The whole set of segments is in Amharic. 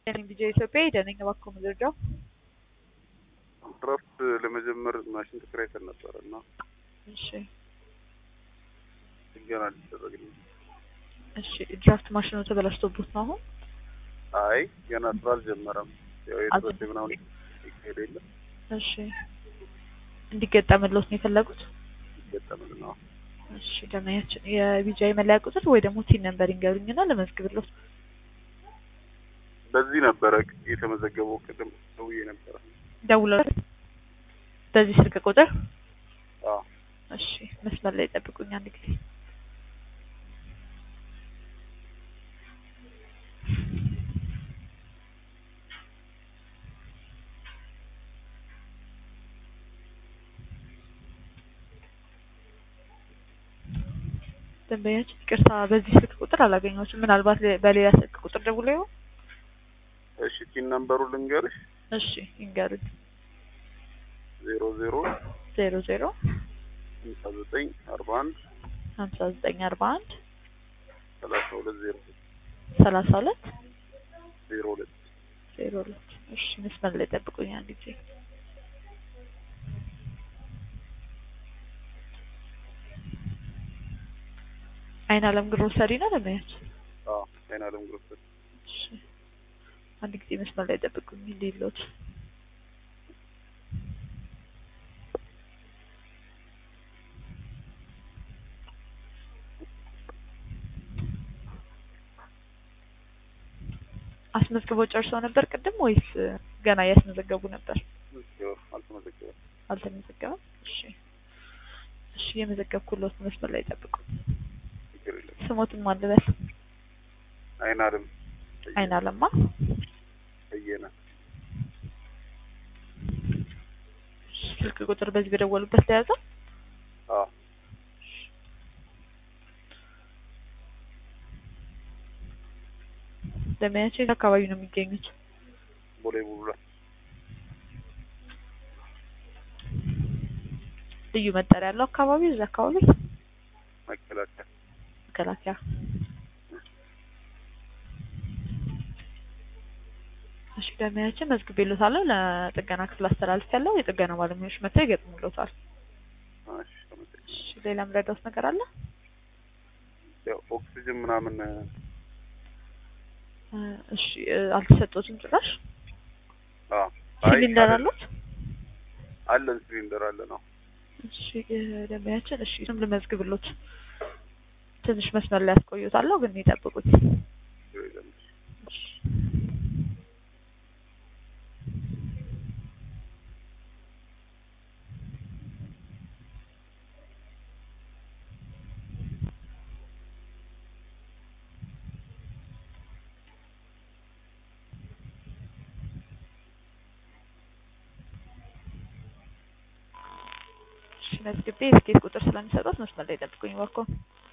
ደህና ቪዲዮ ኢትዮጵያ ደህነኛ እባክዎ መረጃው ድራፍት ለመጀመር ማሽን ተከራይተን ነበረ እና እሺ ጥገና ሊደረግልኝ እሺ ድራፍት ማሽኑ ተበላሽቶቦት ነው አሁን አይ ገና ስራ አልጀመረም። ያው የድረስ ምናምን ይካሄድ የለም እሺ እንዲገጠምልዎት ነው የፈለጉት ይገጠምል ነው። እሺ ደመያችን የቢጃይ መለያ ቁጥር ወይ ደግሞ ቲን ነምበር ይንገሩኝና ለመዝግብልዎት በዚህ ነበረ የተመዘገበው ቅድም ደውዬ ነበረ። ደውለው በዚህ ስልክ ቁጥር አዎ እሺ መስመር ላይ ጠብቁኝ አንድ ጊዜ ደንበኛችን ይቅርታ በዚህ ስልክ ቁጥር አላገኘሁትም ምናልባት በሌላ ስልክ ቁጥር ደውለው ይሆን እሺ ቲን ነምበሩ ልንገርሽ እሺ ይንገሩኝ ዜሮ ዜሮ ዜሮ ዜሮ ሀምሳ ዘጠኝ አርባ አንድ ሀምሳ ዘጠኝ አርባ አንድ ሰላሳ ሁለት ዜሮ ሰላሳ ሁለት ዜሮ ሁለት ዜሮ ሁለት እሺ መስመር ላይ ጠብቁኝ አንድ ጊዜ አይን አለም ግሮሰሪ ነው ደንበኛችን አዎ አይን አለም ግሮሰሪ እሺ አንድ ጊዜ መስመር ላይ ጠብቁኝ እንዲሎት አስመዝግበው ጨርሰው ነበር ቅድም ወይስ ገና እያስመዘገቡ ነበር? አልተመዘገበም። አልተመዘገበም። እሺ እሺ የመዘገብኩሎት መስመር ላይ ጠብቁ። ችግር የለም። ስሞትን ማን ልበል? አይን አለም አይን አለማ በየነ ስልክ ቁጥር በዚህ በደወሉበት ተያዘ። አዎ ደመያቸው አካባቢ ነው የሚገኙት። ቦሌ ቡልቡላ ልዩ መጠሪያ ያለው አካባቢ እዛ አካባቢ መከላከያ መከላከያ። እሺ ደመያችን መዝግቤልዎታለሁ። ለጥገና ክፍል አስተላልፍ ያለው የጥገና ባለሙያዎች መጥተው ይገጥሙልዎታል። እሺ ተመዘገበ። እሺ ሌላ ምረዳውት ነገር አለ? ያው ኦክሲጅን ምናምን እ እሺ እ አልተሰጠዎትም ጭራሽ? አዎ አይ ሲሊንደር አይደለም። አሉት? አለን ሲሊንደር አለ ነው። እሺ እ ደመያችን እሺ ስም ልመዝግብልዎት። ትንሽ መስመር ላይ ያስቆዩታለሁ ግን ይጠብቁት። ችግር የለም። እሺ እሺ መዝግቤ የስኬት ቁጥር ስለሚሰጡት መስመር ላይ ጠብቁኝ እባክዎ።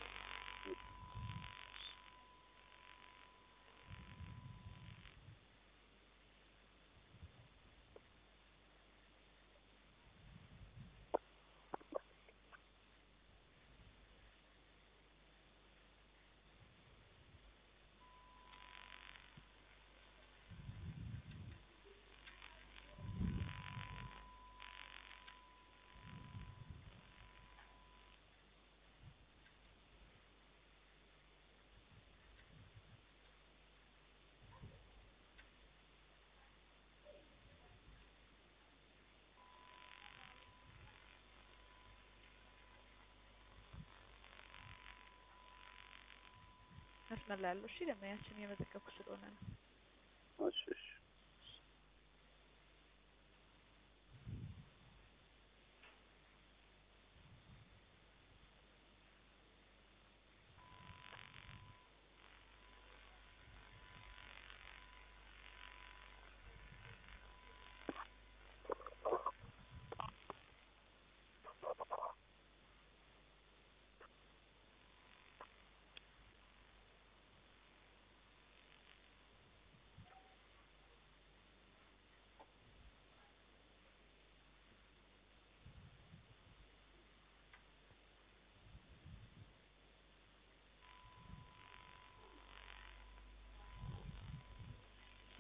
መስመር ላይ ያለው እሺ ደመያችን እየመዘገብኩ ስለሆነ ነው። እሺ እሺ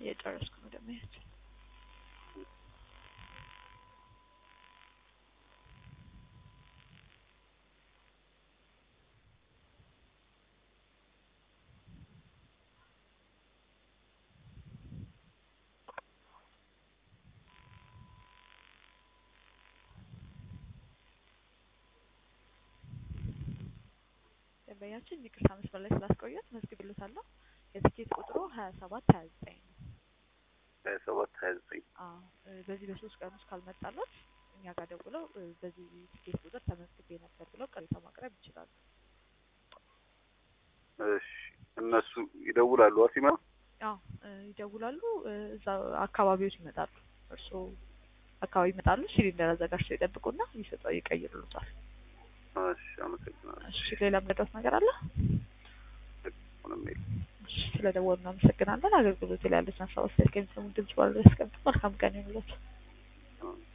እየጨረስኩ ነው ደንበኛችን። ደንበኛችን ይቅርታ መስመር ላይ ስላስቆየት መዝግብልዎታለሁ። የትኬት ቁጥሩ ሀያ ሰባት ሀያ ዘጠኝ ነው። ሀያ ሰባት ሀያ ዘጠኝ አዎ እ በዚህ በሶስት ቀን ውስጥ ካልመጣለት እኛ ጋር ደውለው እ በዚህ ትኬት ቁጥር ተመዝግቤ ነበር ብለው ቅሬታ ማቅረብ ይችላሉ። እሺ እነሱ ይደውላሉ ሲመጣ አዎ እ ይደውላሉ። እ እዛ አካባቢዎች ይመጣሉ። እርስዎ አካባቢ ይመጣሉ። ሲሊንደር አዘጋጅተው ይጠብቁና ይሰጠው ይቀይሩልዎታል። እሺ አመሰግናለሁ። እሺ ሌላ የምረዳዎት ነገር አለ? ምንም የለም። እሺ ስለደወሉ እናመሰግናለን። አገልግሎት ላይ ያሉትን ሀሳብ አስተያየት ከሚሰሙን ድምጽ ባለው ያስቀምጡ። መልካም ቀን ይሁንልዎት። አዎ።